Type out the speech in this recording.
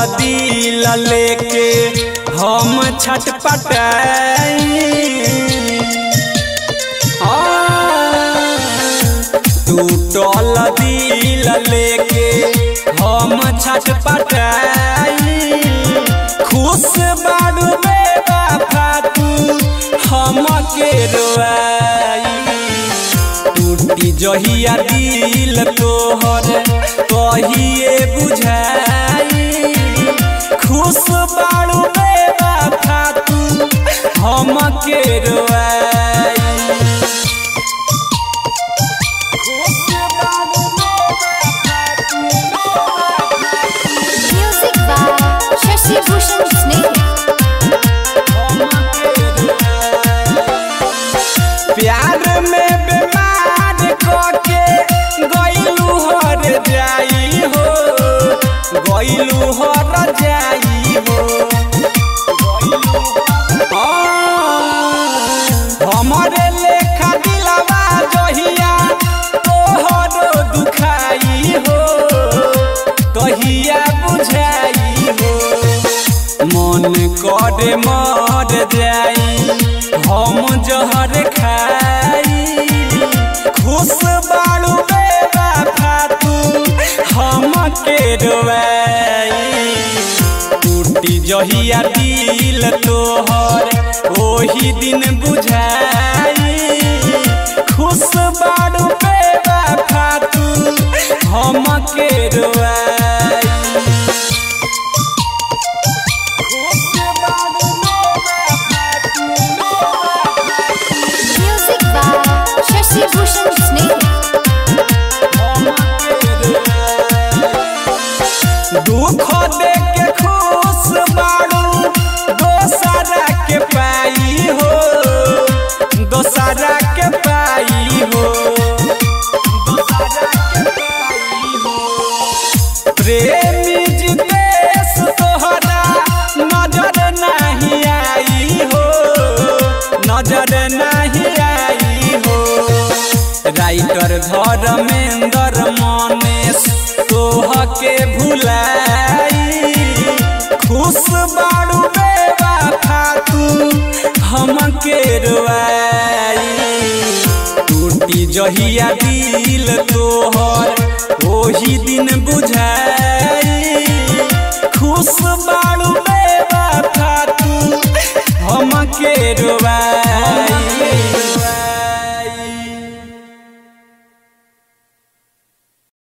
दिल लेके हम छटपटाई टूटल दिल लेके हम छटपटाई खुश बारू बेवफा तू हमके रोआई टूटी जहिया दिल तोहर कहिए बुझाई खुश बारू बेवफा तू हमके रोआई Music by Shashi Bhushan Sneh. प्यार में बीमार कके गईलू हर जाई हो गईलू हर जाई हो हमारे लेखा दिलवा जहिया तोहर दुखाई हो कहिया बुझाई हो मन करे मर जाई हम जहर खाई खुश बाड़ू बेवफा तू हमके रोवाई टूटी जहिया दिल तोहर ओही दिन बुझाई खुश बाड़ू बेवफा तू हमके रोवाई Music by Shashi Bhushan Sneh. दुख दे के खुश बाड़ू दोसरा के पाई हो दोसरा के पाई हो दोसरा के पाई हो प्रेमी जितेश तोहरा नजर नहीं आई हो नजर नहीं आई हो राइटर धर्मेंद्र मनेश तोह के भुलाई खुश बाड़ू बेवफा तू हमके रोआई टूटी जहिया दिल तोहर ओही दिन बुझा